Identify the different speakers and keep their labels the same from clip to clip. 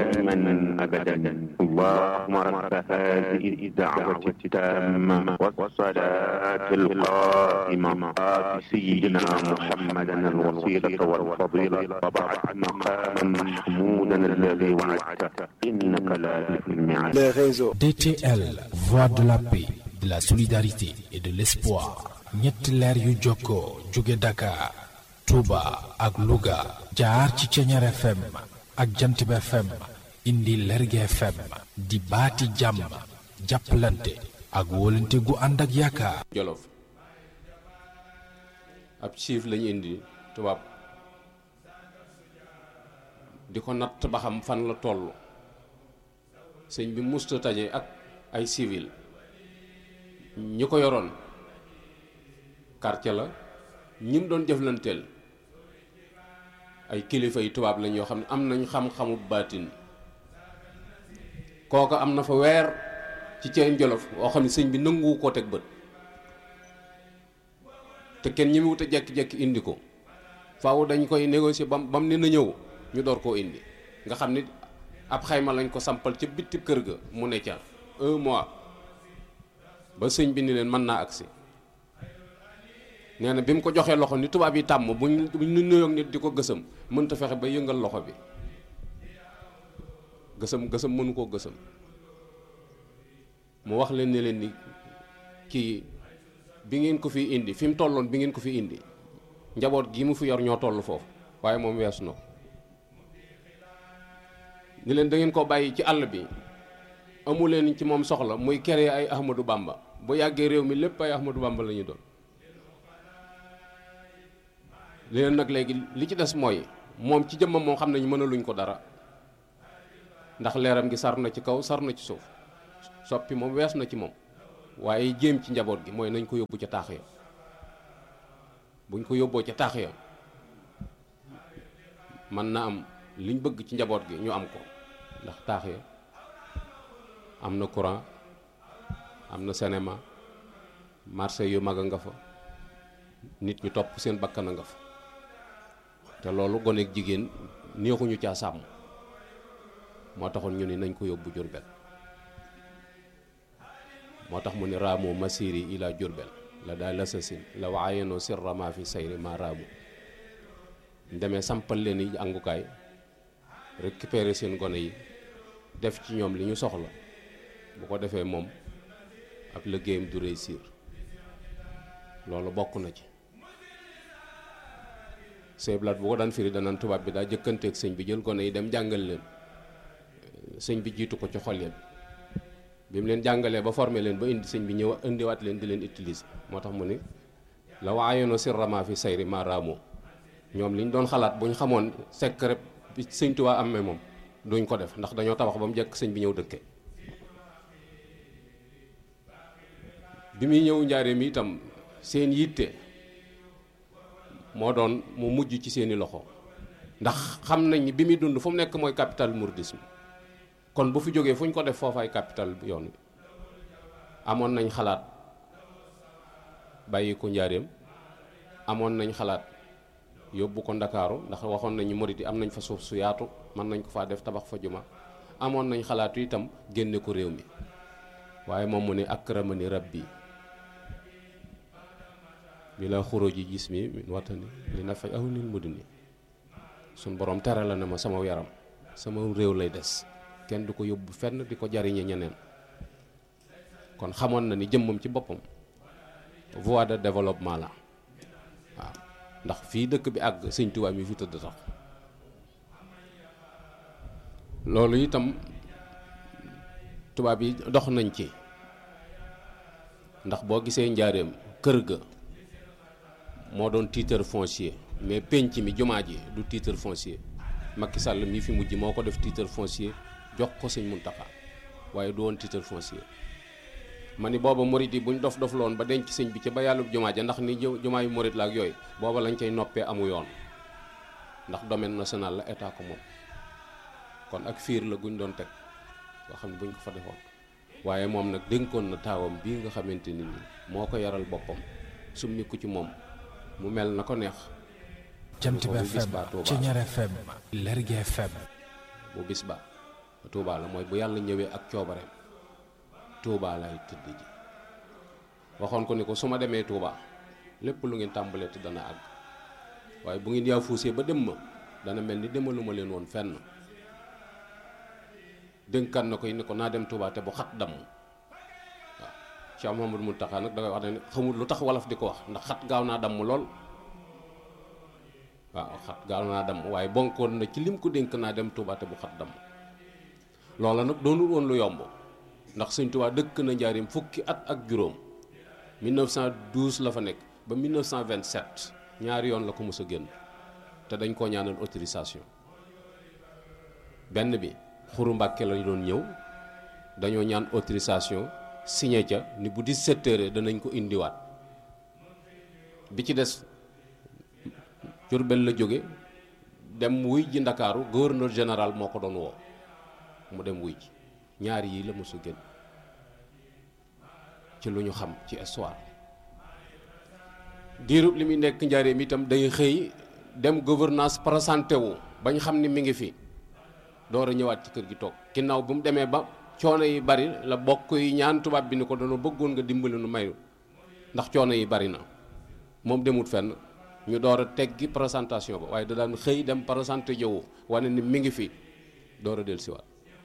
Speaker 1: دائما أبدا اللهم رب هذه الدعوة التامة والصلاة القائمة آت سيدنا محمدا الوسيلة والفضيلة وبعث مقاما محمودا الذي وعدته إنك لا تخلف الميعاد
Speaker 2: les réseaux.
Speaker 3: DTL, voix de la paix, de la solidarité et de l'espoir. ñetti leer yu jokkoo jóge Dakar, Touba ak Louga jaar ci Ceñeer FM ak Jantib FM indi Lerge FM di baati jàmm jàppalante ak wóolante gu ànd ak yaakaar.
Speaker 4: jolof ab chiffre lañu indi tubaab di ko natt ba xam fan la toll sëñ bi musta taje ak ay civil ñi ko yoroon quartier la ñi mu doon jëflanteel ay kilifa yi tubaab lañ yoo xam ne am nañ xam-xamu baatin kooka am na fa weer ci ceen jolof woo xam ne sëñ bi nanguwu koo teg bët te kenn ñi mu wut a jekki-jekki indi ko faaw dañ koy négocier bam bam ne na ñëw ñu door koo indi nga xam ni ab xayma lañ ko sampal ca bitti kër ga mu ne ca un mois ba sëñ bi ni leen mën naa agsi nee na bi mu ko joxee loxo ni tubaab yi tàmm buñ buñ nu nuyoog nit di ko gësam mënta fexe ba yëngal loxo bi gësam gësam mënu koo gësam mu wax leen ne leen ni kii bi ngeen ko fi indi fi mu tolloon bi ngeen ko fi indi njaboot gi mu fi yor ñoo toll foofu waaye moom weesu na ko ni leen da ngeen ko bàyyi ci àll bi amu leen ci moom soxla muy kere ay Ahmadou Bamba bu yàggee réew mi lépp ay Ahmadou Bamba la ñu doon li leen nag léegi li ci des mooy moom ci jëmmam moom xam nañu mënaluñ ko dara ndax leeram gi sar na ci kaw sar na ci suuf soppi moom wees na ci moom waaye jéem ci njaboot gi mooy nañ ko yóbbu ca taax ya buñ ko yóbboo ca taax ya mën na am liñ bëgg ci njaboot gi ñu am ko ndax taax ya am na courant am na cinéma marché yu mag a nga fa nit ñu topp seen bakkan a nga fa te loolu goneeg jigéen neexuñu caa sàmm moo taxoon ñu ni nañ ko yóbbu Jurbel moo tax mu ni raamu masiri ila Jurbel la daal lasasin la waayenoo sirra ma fi sayri ma raamu demee sampal leen yi àngukaay récupérer seen gone yi def ci ñoom li ñu soxla bu ko defee moom ab liggéeyam du réussir loolu bokk na ci seeblaat bu ko daan firi danaan tubaab bi daa jëkkanteeg sëñ bi jël gone yi dem jàngal leen sëñ bi jiitu ko ci xol yéen bi mu leen jàngalee ba formé leen ba indi sëñ bi ñëw indiwaat leen di leen utiliser moo tax mu ni la waayono sirrama fi sayri ma raamoo ñoom li ñu doon xalaat bu ñu xamoon secret bi sëñ Tuubaa amee moom duñ ko def ndax dañoo tabax ba mu jekk sëñ bi ñëw dëkke bi muy ñëw njaareem itam seen yitte moo doon mu mujj ci seeni loxo ndax xam nañ ni bi muy dund fu mu nekk mooy capital mouridisme kon bu fi jógee fu ñu ko def foofaay capital yoon wi amoon nañ xalaat bàyyi ko njaareem amoon nañ xalaat yóbbu ko ndakaaru ndax waxoon nañu murid yi am nañ fa suuf su yaatu mën nañ ko faa def tabax fa juma amoon nañ xalaatu itam génne ko réew mi waaye moom mu ne akramani rabbi bi la xuruji jismi min watani li na fay awnil mudni suñ borom tere la ne ma sama yaram sama réew lay des kenn du ko yóbbu fenn di ko jariñe ñeneen kon xamoon na ni jëmmam ci boppam voie de développement la waaw ndax fii dëkk bi àgg sëñ Tuubaa mi fi tëdd tax loolu itam tubaab yi dox nañ ci ndax boo gisee njaareem kër ga moo doon titre foncier mais penc mi jumaa ji du titre foncier Macky Sall mi fi mujj moo ko def titre foncier jox ko sëñ Muntaxa waaye du woon titre foncier ma ni booba murit yi buñ dof dof loon ba denc sëñ bi ci ba yàlla jumaa ja ndax ni jumaa yu murit la ak yooyu booba lañ cay noppee amu yoon ndax domaine national la état ko moom kon ak fiir la guñ doon teg nga xam ne buñ ko fa defoon waaye moom nag dénkoon na taawam bii nga xamante ni nii moo ko yaral boppam summiku ci moom mu mel na ko neex
Speaker 3: Jant bi FM Ceñeer FM Lergui FM
Speaker 4: bu bis ba Touba la mooy bu yàlla ñëwee ak coobareem Touba lay tëdd ji waxoon ko ni ko su ma demee Touba lépp lu ngeen tàmbalee te dana àgg waaye bu ngeen yaa fuusee ba dem ma dana mel ni demaluma leen woon fenn dénkaan na koy ni ko naa dem Touba te bu xat damm waaw Cheikh Mouhamadou Mountakha nag da ngay wax ne xamul lu tax wolof di ko wax ndax xat gaaw naa damm lool waaw xat gaaw naa damm waaye bonkoon na ci lim ko dénk naa dem Touba te bu xat damm loola nag doonul woon lu yomb ndax Sëñ Touba dëkk na njaarim fukki at ak juróom 1912 la fa nekk ba 1927 ñaari yoon la ko mës a génn te dañ koo ñaanal autorisation benn bi xuru mbàkke la doon ñëw dañoo ñaan autorisation signé ca ni bu 17 heures danañ ko indiwaat bi ci des Jurbel la jóge dem wuy ji ndakaaru gouverneur général moo ko doon woo mu dem wuy ji ñaari yi la mës a génn ci lu ñu xam ci histoire diirub li muy nekk njaareem itam day xëy dem gouvernance présenté wu bañ xam ni mi ngi fi door a ñëwaat ci kër gi toog ginnaaw bu mu demee ba coono yi bari la bokk yi ñaan tubaab bi ni ko dañoo bëggoon nga dimbali nu mayu ndax coono yi bari na moom demut fenn ñu door a teggi présentation ba waaye da daan xëy dem présenté jëwu wane ni mi ngi fi door a dellusiwaat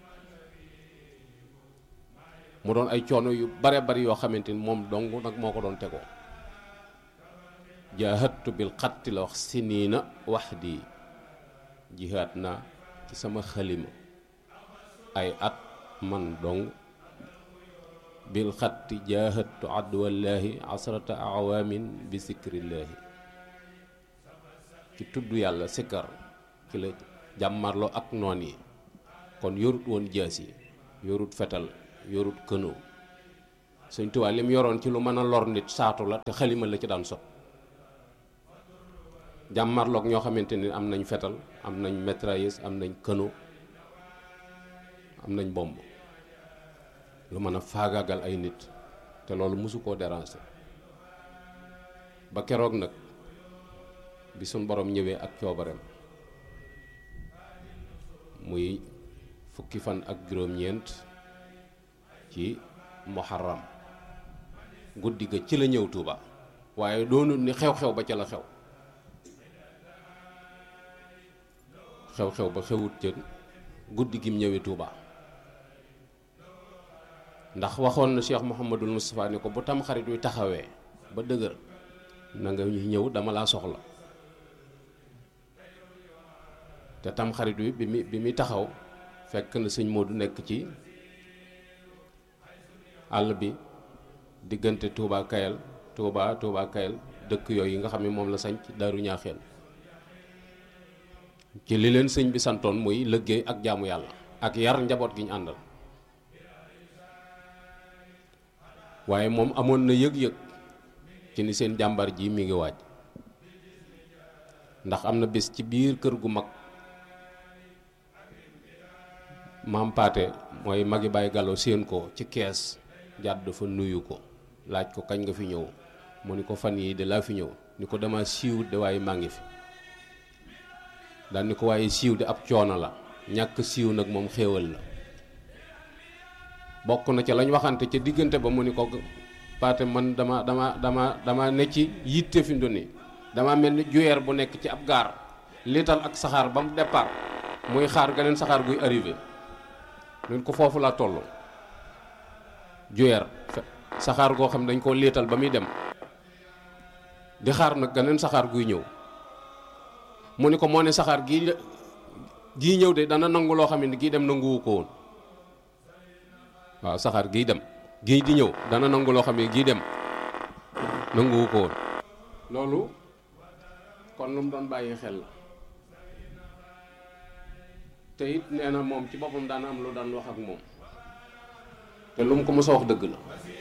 Speaker 4: mu doon ay coono yu bare bari yoo xamante ni moom dong nag moo ko doon tegoo jaahadtu bil xatti la wax siniina wax di jihaat naa ci sama xalima ay at man dong bil xatti jaahadtu adwallaahi asrata awaamin bi sikrillaahi ci tudd yàlla sikkar ci la jàmmarloo ak noon yi kon yorut woon jaas yi yorut fetal yorut kënoo Sëñ Tuubaa lim yoroon ci lu mën a lor nit saatu la te xalima la ci daan sot jàmmarloog ñoo xamante ni am nañ fetal am nañ mitrailleuse am nañ këno am nañ bomb lu mën a faagaagal ay nit te loolu mosu koo déranger ba keroog nag bi suñ borom ñëwee ak coobareem muy fukki fan ak juróom-ñeent ci muharram guddi ga ci la ñëw Tuuba waaye doonul ni xew-xew ba ca la xew xew-xew ba xewut ca guddi gim ñëwee Tuuba ndax waxoon na Cheikh Mouhamadul Moustapha ni ko bu tam xarit wi taxawee ba dëgër na nga ñu ñëw dama laa soxla te tam xarit wi bi mi bi muy taxaw fekk na sëñ Modou nekk ci àll bi diggante Touba Kayal Touba Touba Kayal dëkk yooyu nga xam ne moom la sañc Daaru Ñaaxeen ci li leen sëñ bi santoon muy liggéey ak jaamu yàlla ak yar njaboot gi ñu àndal waaye moom amoon na yëg-yëg ci ni seen jàmbar ji mi ngi waaj ndax am na bés ci biir kër gu mag maam paate mooy magi Baye Gallo séen ko ci kees jàdd dafa nuyu ko laaj ko kañ nga fi ñëw mu ni ko fan yii de laa fi ñëw ni ko dama siiw de waaye maa ngi fi daal ni ko waaye siiw de ab coono la ñàkk siiw nag moom xéewal la bokk na ca lañ waxante ca diggante ba mu ni ko paate man dama dama dama dama ne ci yitte fi mu nii dama mel ni juyeer bu nekk ci ab gaar liital ak saxaar ba mu départ muy xaar ganeen saxaar guy arrivé ñun ko foofu laa toll juyeer saxaar goo xam ne dañ koo liital ba muy dem di xaar nag ganeen saxaar guy ñëw mu ni ko moo ne saxaar gii gii ñëw de dana nangu loo xam ne gii dem nanguwu ko woon waaw saxaar gii dem gii di ñëw dana nangu loo xam ne gii dem nanguwu ko woon loolu kon lu mu doon bàyyi xel la te it nee na moom ci boppam daan am lu daan wax ak moom te lu mu ko mës a wax dëgg la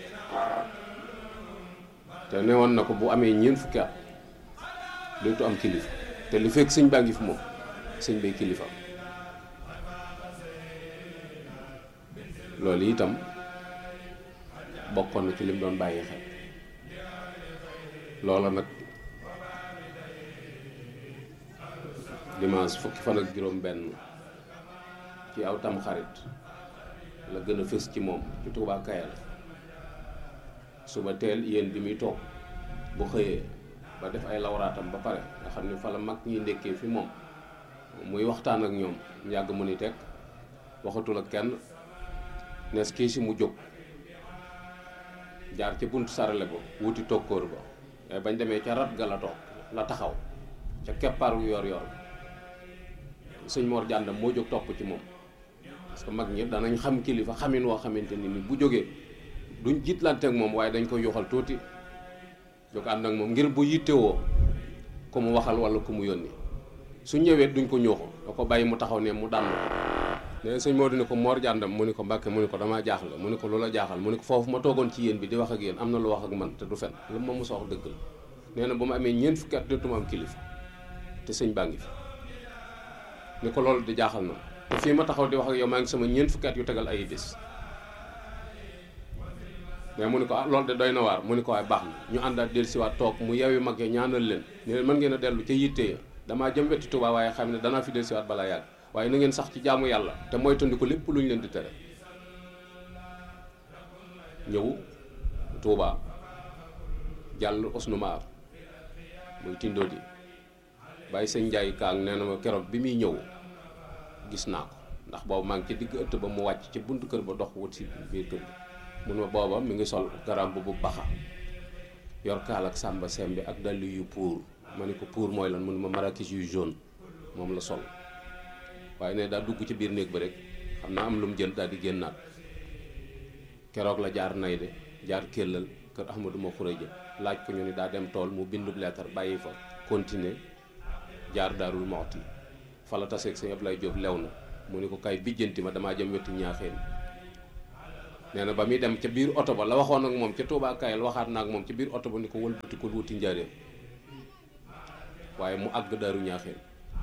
Speaker 4: te ne woon na ko bu amee ñeent fukki at dootu am kilifa te li fekk sëñ baa ngi fi moom sëñ bay kilifa loolu itam bokkoon na ci lim doon bàyyi xel loola nag dimanche fukki fan ak juróom benn ci aw tam xarit la gën a fës ci moom ci Touba Kayal suba teel yéen bi muy toog bu xëyee ba def ay lawraatam ba pare nga xam ne fa la mag ñi ndekkee fi moom muy waxtaan ak ñoom yàgg mu ni teg waxatul ak kenn nees kii si mu jóg jaar ca buntu sarale ba wuti tokkóor ba waaye bañ demee ca rat ga la toog la taxaw ca keppaaru yor yor sëñ Mor jàndam moo jóg topp ci moom parce que mag ñi danañ xam kilifa xamin woo xamante ni ni bu jógee duñ jiitlante ak moom waaye dañ koy yoxal tuuti jóg ànd ak moom ngir bu yittewoo ku mu waxal wala ku mu yónni su ñëwee duñ ko ñooxu da ko bàyyi mu taxaw ne mu dànn ne sëñ Modou ni ko Mor jàndam mu ni ko Mbàkke mu ni ko damaa jaaxle mu ni ko loola jaaxal mu ni ko foofu ma toogoon ci yéen bi di wax ak yéen am na lu wax ak man te du fen lu ma mos a wax dëgg la nee na ba ma amee ñeent fukki at dootuma am kilifa te sëñ baa ngi fi ni ko loolu di jaaxal na te fii ma taxaw di wax ak yow maa ngi sama ñeent fukki at yu tegal ay bés mais mu ni ko ah loolu de doy na waar mu ni ko waaye baax na ñu àndaat dellusiwaat toog mu yewi mag ya ñaanal leen ne leen mën ngeen a dellu ca yitte ya damaa jëm wetti Tuubaa waaye xam ne danaa fi dellusiwaat balaa yàgg waaye na ngeen sax ci jaamu yàlla te moytandi ko lépp lu ñu leen di tere ñëw Tuubaa jàll Osnumaar muy tindoo di bàyyi sëñ Njaay kaang nee na ma keroog bi muy ñëw gis naa ko ndax boobu maa ngi ci digg ëtt ba mu wàcc ci buntu kër ba dox wut si biir kër gi mun ma booba mi ngi sol garam bu bu baxa yor kaal ak sàmba sembi ak dàll yu pour ma ne ko pour mooy lan mun ma marakis yu jaune moom la sol waaye ne daa dugg ci biir néeg ba rek xam naa am lu mu jël daal di génnaat keroog la jaar nay de jaar kéllal kër Ahmadou ma xuréja laaj ko ñu ni daa dem tool mu bindub leetar bàyyi fa continuer jaar daarul moxti fa la taseeg sëñ Ablaye Diop lew na mu ni ko kay bijjanti ma damaa jëm wetu ñaaxeen nee na ba muy dem ca biir oto ba la waxoon ak moom ca Touba Kayal waxaat na ak moom ca biir oto ba ni ko wëlbati ko wuti njaareem waaye mu àgg daaru ñaaxeen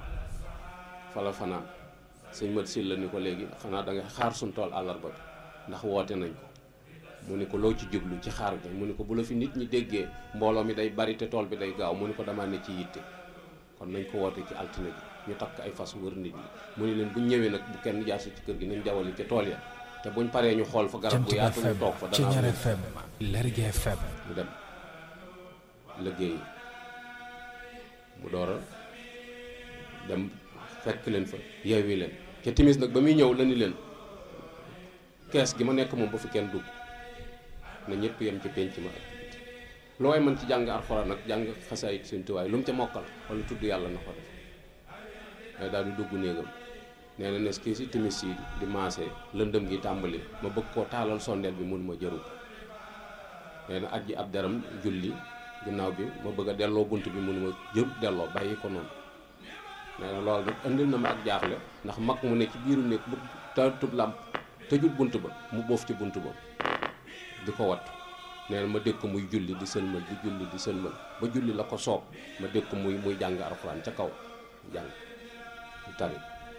Speaker 4: fa la fanaan sëñ mat sil la ni ko léegi xanaa da nga xaar suñ tool àllarba bi ndax woote nañ ko mu ni ko loo ci jublu ci xaar bi mu ni ko bu la fi nit ñi déggee mbooloo mi day bari te tool bi day gaaw mu ni ko damaa ne ci yitte kon nañ ko woote ci altine bi ñu takk ay fas wër nit ñi mu ni leen bu ñëwee nag bu kenn jaasi ci kër gi nañ jawali ca tool ya te buñ paree ñu xool fa garab bu yaatu ñu toog fa dana am
Speaker 3: Ceñeer FM Lergui FM
Speaker 4: mu dem liggéey mu door a dem fekk leen fa yeewi leen ca timis nag ba muy ñëw la ni leen kees gi ma nekk moom ba fi kenn dugg na ñëpp yem ci penc ma loo way mën ci jàng alxuraan nag jàng xasaayit seen tuwaay lu mu ca mokkal wala tudd yàlla na ko def mais daal di dugg néegam nee na nes kii si timis yi di maase lëndëm gi tàmbali ma bëgg koo taalal sondeel bi mun ma jëru nee na aj ji ab deram julli ginnaaw bi ma bëgg a delloo bunt bi mun ma jëru delloo bàyyi ko noonu nee na loolu nag indil na ma ak jaaxle ndax mag mu ne ci biiru néeg bu tëjut làmp tëjut bunt ba mu boof ci bunt ba di ko wat nee na ma dégg ko muy julli di sëlmal di julli di sëlmal ba julli la ko soob ma dégg ko muy muy jàng alxuraan ca kaw jàng di tari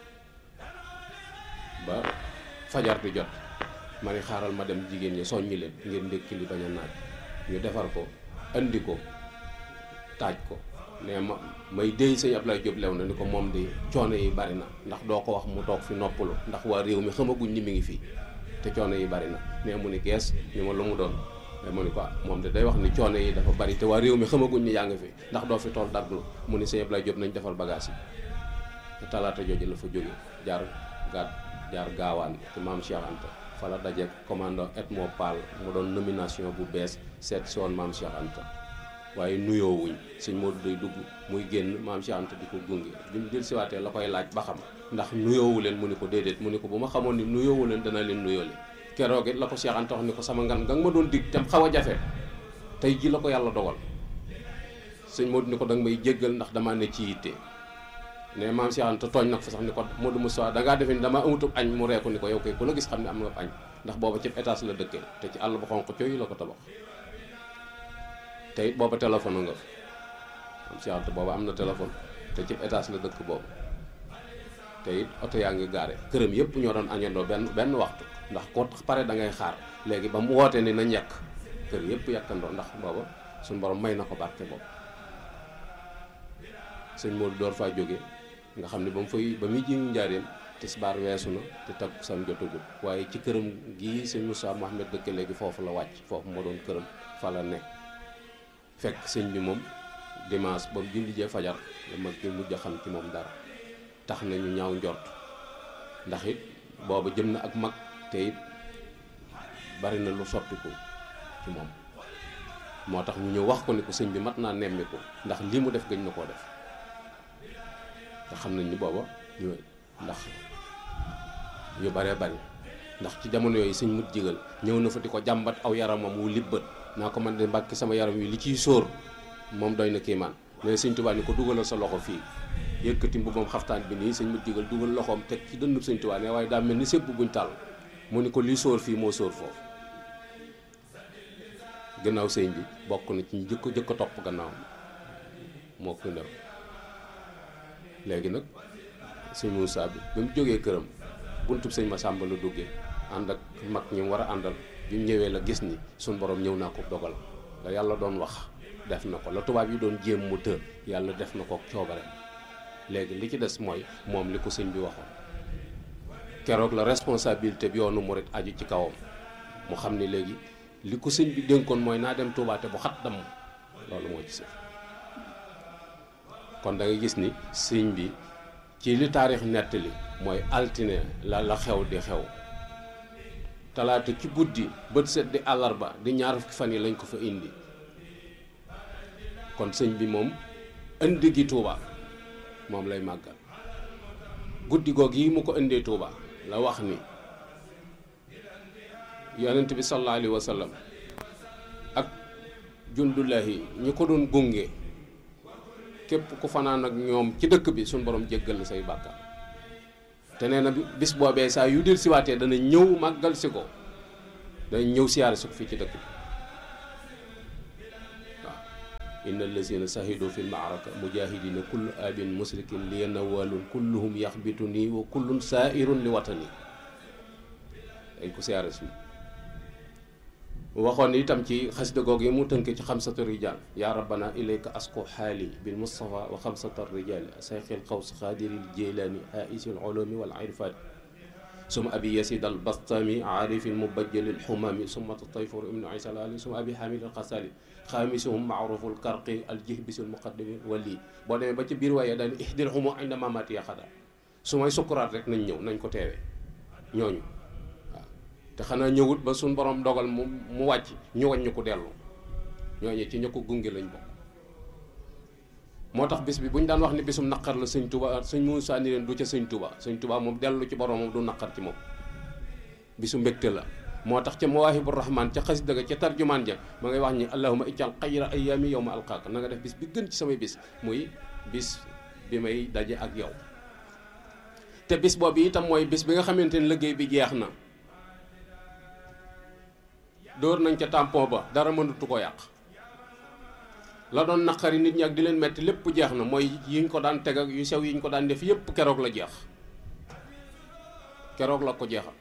Speaker 4: ba fajar di jot ma ni xaaral ma dem jigéen ñi soññi leen ngir ndékki li bañ a naaj ñu defar ko andi ko taaj ko ne ma may déy sëñ Ablaye Diop lew na ni ko moom di coono yi bari na ndax doo ko wax mu toog fi noppalu ndax waa réew mi xamaguñ ni mi ngi fii te coono yi bari na ne mu ni gees ni ma lu mu doon mais mu ni ko moom de day wax ni coono yi dafa bari te waa réew mi xamaguñ ni yaa ngi fi ndax doo fi tool daglu mu ni sëñ Ablaye Diop nañ defal bagage yi te talaata jooju la fa jóge jaar gaat jaar gaawaan ci maam Cheikh Anta fa la dajeek commando Edmo Pal mu doon nomination bu bees seet si woon maam Cheikh Anta waaye nuyoowuñ sëñ Modou day dugg muy génn maam Cheikh Anta di ko gunge bi mu dil siwaatee la koy laaj ba xam ndax nuyoowu leen mu ni ko déedéet mu ni ko bu ma xamoon ni nuyoowu leen dana leen nuyoole keroog it la ko Cheikh Anta wax ni ko sama ngan nga ma doon dig tam xaw a jafe tey ji la ko yàlla dogal sëñ Modou ni ko danga may jéggal ndax damaa ne ci yitte ne maam Cheikh Anta tooñ nag fa sax ni ko Modou Moussa dangaa defe ni damaa amutub añ mu reeku ni ko yow kay ku la gis xam ne am nga añ ndax booba ci étage la dëkkee te ci àll bu xonq cooy la ko tabax te it booba téléphone nga maam Cheikh Anta booba am na téléphone te ci étage la dëkk boobu te it oto yaa ngi gaare këram yëpp ñoo doon añandoo benn benn waxtu ndax ko pare da ngay xaar léegi ba mu wootee ni nañ yàq kër yëpp yàkkandoo ndax booba suñu borom may na ko barke boobu sëñ Modou door faa jóge nga xam ne ba mu fay ba muy ji njaareem tisbaar weesu na te takkusaan jotagul waaye ci këram gii sëñ Moussa Mohamed dëkk léegi foofu la wàcc foofu moo doon këram fa la ne fekk sëñ bi moom dimanche ba mu julli jee fajar la mag bi mujj a xam ci moom dara tax na ñu ñaaw njort ndax it booba jëm na ak mag te it bari na lu soppiku ci moom moo tax ñu ñëw wax ko ni ko sëñ bi mat naa nemmiku ndax lii mu def gëñ na koo def te xam nañ ni booba ñu ndax yu baree bari ndax ci jamono yooyu sëñ mut jigal ñëw na fa di ko jàmbat aw yaramam wu libbat naa ko man de mbàkki sama yaram wi li ciy sóor moom doy na kiimaan ne sëñ Tuubaa ni ko dugalal sa loxo fii yëkkati mbubbam xaftaan bi nii sëñ mut jigal dugal loxoom teg ci dënnub sëñ Tuubaa ne waaye daa mel ni sépp buñ tàll mu ni ko lii sóor fii moo sóor foofu gannaaw sëñ bi bokk na ci ñu jëkk jëkk topp gannaaw moo ko ndem léegi nag sëñ Moussa bi ba mu jógee këram buntub sëñ Massamba la duggee ànd ak mag ñi mu war a àndal bi mu ñëwee la gis ni suñ borom ñëw naa ko dogal la yàlla doon wax def na ko la tubaab yi doon jéem mu të yàlla def na ko coobare léegi li ci des mooy moom li ko sëñ bi waxoon keroog la responsabilité bi yoonu murit aju ci kawam mu xam ni léegi li ko sëñ bi dénkoon mooy naa dem Touba te bu xat dam loolu moo ci sëf kon da nga gis ni sëñ bi ci li taarix nettali mooy altine la la xew di xew talaata ci guddi bët set di àllarba di ñaar fukki fan yi lañ ko fa indi kon sëñ bi moom indi gi Touba moom lay màggal guddi googu yi mu ko indee Touba la wax ni yonent bi sallallahu alayhi wa sallam ak jundullahi ñi ko doon gunge képp ku fanaan ak ñoom ci dëkk bi suñ borom jéggal la say bàkkaar te nee na bis boobee saa yu del siwaatee dana ñëw màggal si ko dana ñëw siyaare si ko fii ci dëkk bi waaw inna allazina sahidu fi lmaaraka mujahidina kullu abin musrikin li yanawalun kulluhum yaxbitu nii wa kullun saairun li watani dañ ko siyaare si waxoon itam ci xasida googu yi mu tënk ci xamsatu rijal yaa rabbana ilayka asko xaali bil mustafa wa xamsata rijali sayxil xaws xaadiril jeylaani aisil ulumi wal irfani suma abi yasid al bastami aarifil mubajjalil xumami suma tayfur ibnu isa ali suma abi xamid al xasali xaamisuhum maaruful karqi al jihbisil muqaddami wali boo demee ba ci biir waaye daan ihdir humu inda mamati yaxada su may sukkuraat rek nañ ñëw nañ ko teewee ñooñu te xanaa ñëwut ba suñ borom dogal mu mu wàcc ñu waññu ko dellu ñooñu ci ña ko gunge lañ bokk moo tax bis bi bu ñu daan wax ni bisum naqar la sëñ Tuba sëñ Moussa ni leen du ca sëñ Tuba sëñ Tuba moom dellu ci boromam du naqar ci moom bisu mbégte la moo tax ca mawaahibu rahman ca xas dëgg ca tarjumaan ja ma ngay wax ni allahuma ijal xayra ayaami yow ma alqaaka na nga def bis bi gën ci samay bis muy bis bi may daje ak yow te bis boobu itam mooy bis bi nga xamante ni liggéey bi jeex na dóor nañ ca tampon ba dara mënatu ko yàq la doon naqari nit ñi ak di leen metti lépp jeex na mooy yiñ ko daan teg ak yu sew yiñ ko daan def yépp keroog la jeex keroog la ko jeexal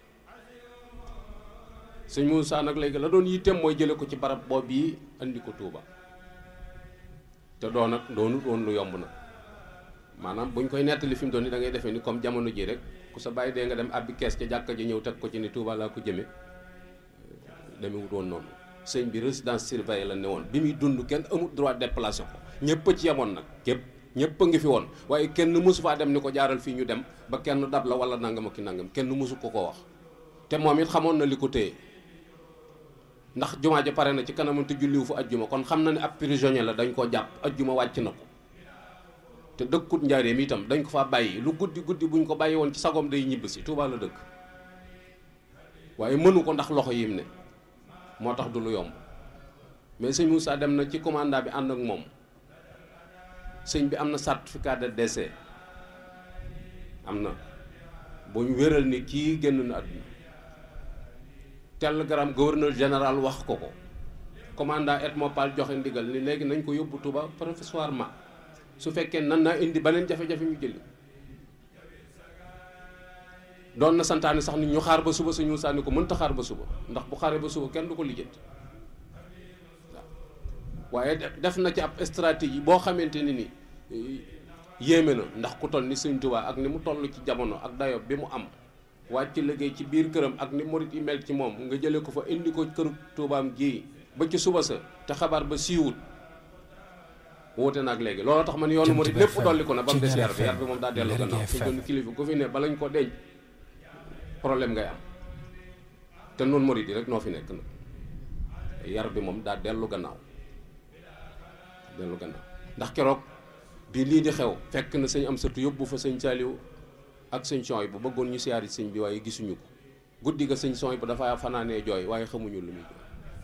Speaker 4: sëñ Moussa nag léegi la doon yitteem mooy jële ko ci barab boobu yi andi ko Touba te doon nag doonut woon lu yomb nag maanaam buñ koy nettali fi mu doon ni da ngay defee ni comme jamono ji rek ku sa bàyyi dee nga dem abbi kees ca jàkka ji ñëw teg ko ci ni Touba laa ko jëme demewut woon noonu sëñ bi résidence surveillée la ne woon bi muy dund kenn amul droit déplacé ko ñëpp a ci yemoon nag képp ñëpp a ngi fi woon waaye kenn mësu faa dem ni ko jaaral fii ñu dem ba kenn dab la wala nangam ak ki nangam kenn mësu ko ko wax te moom it xamoon na li ko téye ndax jumaa ja pare na ci kanamam te julliwu fa ajjuma kon xam na ne ab prisonnier la dañ koo jàpp ajjuma wàcc na ko te dëkkut njaareem itam dañ ko faa bàyyi lu guddi guddi buñ ko bàyyi woon ci sagom day ñibb si Tuubaa la dëkk waaye mënu ko ndax loxo yim ne moo tax du lu yomb mais sëñ Moussa dem na ci commandant bi ànd ak moom sëñ bi am na certificat de décès am na bu ñu wéral ni kii génn na àdduna télégramme gouverneur général wax ko ko commandant Etmopal joxe ndigal ni léegi nañ ko yóbbu Touba provisoirement su fekkee nan naa indi beneen jafe-jafe ñu jëli doon na santaane sax ni ñu xaar ba suba suñu sànni ko mënta xaar ba suba ndax bu xaaree ba suba kenn du ko lijjanti waaw waaye def na ci ab stratégie boo xamante ni ni yéeme na ndax ku toll ni sëñ Tuubaa ak ni mu toll ci jamono ak dayo bi mu am wàcc liggéey ci biir këram ak ni murit yi mel ci moom nga jëlee ko fa indi ko këru Tuubaam gii ba ci suba sa te xabaar ba siiwut woote naag léegi looloo tax man yoonu murit lépp dolli ko na ba mu des yar bi yar bi moom daa dellu gannaaw fi doon kilifa ku fi ne balañ ko denc problème ngay am te noonu murit yi rek noo fi nekk nag yar bi moom daa dellu gannaaw dellu gannaaw ndax keroog bi lii di xew fekk na sëñ am satu yóbbu fa sëñ Saaliw ak sëñ Sooy bu bëggoon ñu siyaari sëñ bi waaye gisuñu ko guddi ga sëñ Sooy bu dafa fanaanee jooy waaye xamuñu lu muy jooy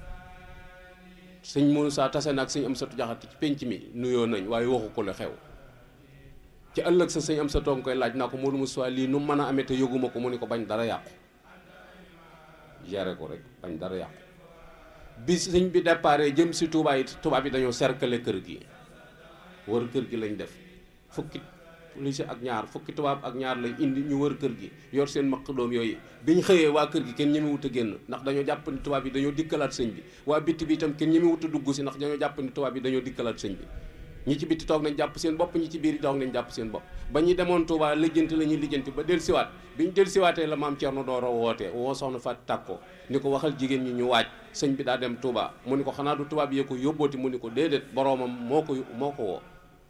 Speaker 4: sëñ Moussa tase na ak sëñ am satu jaxati ci pénc mi nuyoo nañ waaye waxu ko la xew ci ëllëg sa sëñ am sa toog koy laaj naa ko Modou Moussa lii nu mën a amee te yëguma ko mu ni ko bañ dara yàqu géré ko rek bañ dara yàqu bi sëñ bi déparé jëm si Touba yi Touba bi dañoo cercler kër gi wër kër gi lañ def fukki police ak ñaar fukki tubaab ak ñaar lañ indi ñu wër kër gi yor seen maq doom yooyu biñ xëyee waa kër gi kenn ñemewut a génn ndax dañoo jàpp ni tubaab yi dañoo dikkalaat sëñ bi waa bitti bi itam kenn ñemewut a dugg si ndax dañoo jàpp ni tubaab yi dañoo dikkalaat sëñ bi ñi ci bitti toog nañ jàpp seen bopp ñi ci biir toog nañ jàpp seen bopp ba ñuy demoon Touba lijjanti la ñuy lijjanti ba del siwaat bi ñu del siwaatee la maam Thierno Dooro wootee woo soxna Fat Tàkko ni ko waxal jigéen ñi ñu waaj sëñ bi daa dem Touba mu ni ko xanaa du tubaab yee ko yóbbooti mu ni ko déedéet boroomam moo ko moo ko woo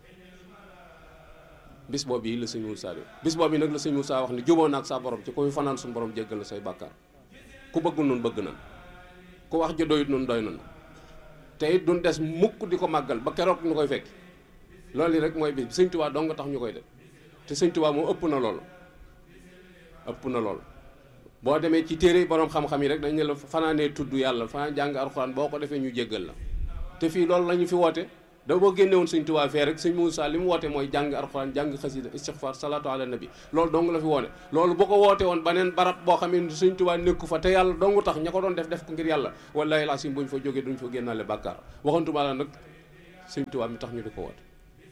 Speaker 4: bis boobu yi la sëñ Moussa bi bis boobu yi nag la sëñ Moussa wax ni juboo naag sa borom ci ku fi fanaan suñu borom jéggal la say bàkkaar ku bëgg noonu bëgg nan ku wax ja doyut noonu doy nan te it duñ des mukk di ko màggal ba keroog ñu koy fekk loolu yi rek mooy bis sëñ Tuubaa dong nga tax ñu koy def te sëñ Tuubaa moom ëpp na loolu ëpp na loolu boo demee ci téere borom xam-xam yi rek dañ ne la fanaanee tudd yàlla fanaan jàng alxuraan boo ko defee ñu jéggal la te fii loolu la ñu fi woote da boo génne woon sëñ Tuubaa fee rek sëñ Moussa li mu woote mooy jàng alxuraan jàng xasida istixfaar salaatu ala nabi loolu dong la fi woone loolu bu ko woote woon baneen barab boo xam ne sëñ Tuubaa nekku fa te yàlla dong tax ña ko doon def def ko ngir yàlla wallaahi laa sim bu ñu fa jógee duñ fa génnaale bàkkaar waxantuma la nag sëñ Tuubaa mi tax ñu di ko woote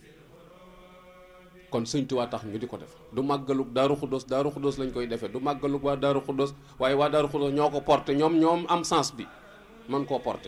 Speaker 4: kon sëñ Tuubaa tax ñu di ko def du màggalug daaru xuddos daaru xuddos lañ koy defee du màggalug waa daaru xuddos waaye waa daaru xuddos ñoo ko porté ñoom ñoom am sens bi man koo porté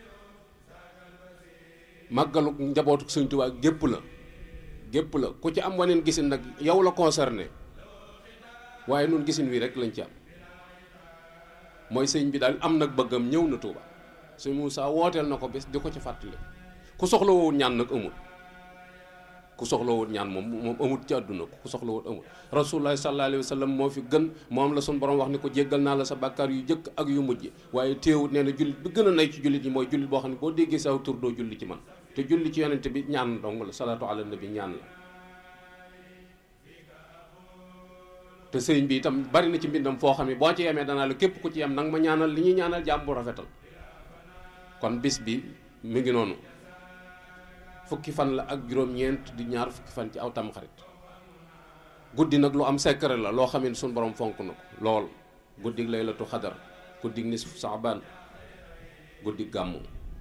Speaker 4: màggalu njabootu sëñ Tuubaa gépp la gépp la ku ci am waneen gisin nag yow la concerné waaye nun gisin wi rek lañ ci am mooy sëñ bi daal am nag bëggam ñëw na Tuubaa sëñ Moussa wooteel na ko bés di ko ci fàttali ku soxla woon ñaan nag amul ku soxla woon ñaan moom moom amul ci àdduna ku soxla woon amul rasulullah sallallahu alayhi wa sallam moo fi gën moom la suñu borom wax ni ko jéggal naa la sa bàkkaar yu jëkk ak yu mujj waaye téewut nee na jullit bi gën a nay ci jullit yi mooy jullit boo xam ne boo déggee saw tur doo julli ci man te julli ci yonente bi ñaan dong la salaatu ala nabi ñaan la te sëriñ bi itam bari na ci mbindam foo xam ne boo ci yemee danaa la képp ku ci yem nag ma ñaanal li ñuy ñaanal jàmm bu rafetal kon bis bi mi ngi noonu fukki fan la ak juróom-ñeent di ñaar fukki fan ci aw tamxarit guddi nag lu am secret la loo xam ne suñu borom fonk na ko lool guddig laylatu xadar guddig nisfu saabaan guddig gàmmu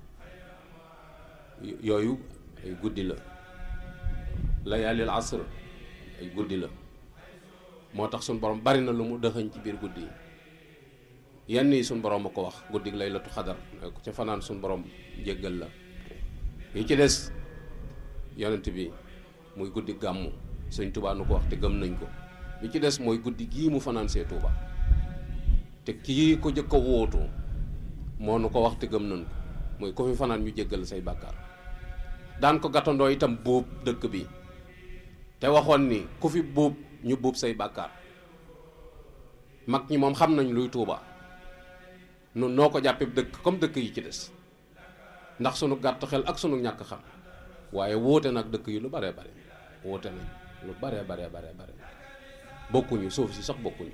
Speaker 4: yooyu ay guddi la layaalil asr ay guddi la moo tax suñu borom bari na lu mu dëxëñ ci biir guddi yi yenn yi suñu borom a ko wax guddig laylatu xadar ku ca fanaan suñu borom jéggal la yi ci des yonent bi muy guddi gàmmu sëñ Tuubaa nu ko wax te gëm nañ ko bi ci des mooy guddi gii mu fanaan see Tuubaa te kii ko jëkk a wóotu moo nu ko wax te gëm nañ ko mooy ko fi fanaan ñu jéggal say bàkkaar daan ko gàttandoo itam buub dëkk bi te waxoon ni ku fi buub ñu buub say bàkkaar mag ñi moom xam nañ luy Tuubaa nun noo ko jàppee dëkk comme dëkk yi ci des ndax sunu gàtt xel ak sunu ñàkk xam waaye wóote nag dëkk yi lu baree bare wóote nañ lu baree baree baree bare bokkuñu suuf si sax bokkuñu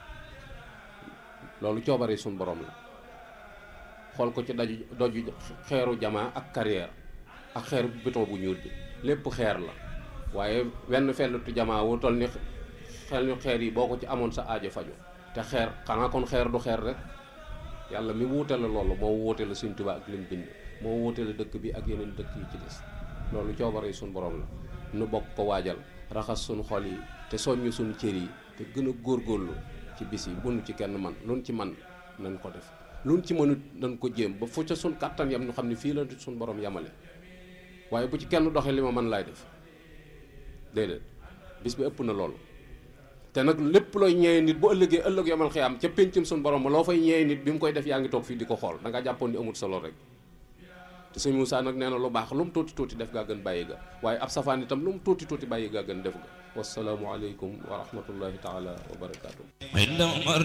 Speaker 4: loolu coobare suñu borom la xool ko ci daju doju xeeru jamaa ak carrière ak xeeru béton bu ñuul bi lépp xeer la waaye wenn fellutu jamaa wu toll ni xel ñu xeer yi boo ko ci amoon sa aajo faju te xeer xanaa kon xeer du xeer rek yàlla mi wuute la loolu moo wuute la Sëñ Tuubaa ak lim bind moo wuute la dëkk bi ak yeneen dëkk yi ci des loolu coobare suñu borom la nu bokk ko waajal raxas suñu xol yi te soññ suñu cër yi te gën a góorgóorlu ci bis yi bunu ci kenn man luñ ci man nañ ko def luñ ci mënut nañ ko jéem ba fu ca suñ kàttan yam ñu xam ne fii la suñu borom yamale waaye bu ci kenn doxee li ma mën laay def déedéet bis bi ëpp na loolu te nag lépp looy ñeewe nit bu ëllëgee ëllëg yomal xiyaam ca péncam suñu borom ma loo fay ñeewe nit bi mu koy def yaa ngi toog fii di ko xool da nga jàppoon ni amul solo rek te sëñ Moussa nag nee na lu baax lu mu tuuti tuuti def gaa gën bàyyi ga waaye ab safaan itam lu mu tuuti tuuti bàyyi gaa gën def ga wasalaamualeykum wa rahmatullahi taala wa barakaatu.